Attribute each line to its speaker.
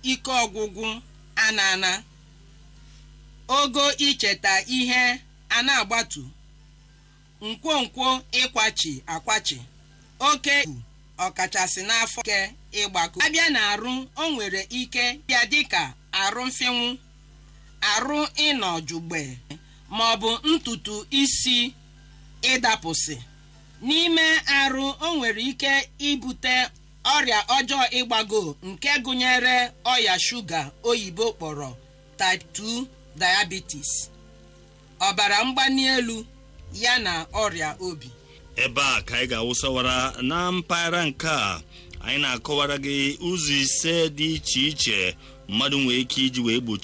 Speaker 1: ike ọgwụgwụ anana ogo icheta ihe a na-agbatu nkwonkwo ịkwachi akwachi oke ibu ọkachasị n'afọ ike ịgbakọ abịa na arụ o nwere ike bịa dịka arụ mfịnwụ arụ ịnọ jugbe ma ọ bụ ntutu isi ịdapụsị n'ime arụ o nwere ike ibute ọrịa ọjọọ ịgbago nke gụnyere ọya shuga oyibo kpọrọ type 2 diabetes ọbara mgbali elu ya na ọrịa obi
Speaker 2: ebe a ka anyị ga-awụsawara na mpaghara nke a anyị na-akọwara gị ụzọ ise dị iche iche mmadụ nwere ike iji wee gbochi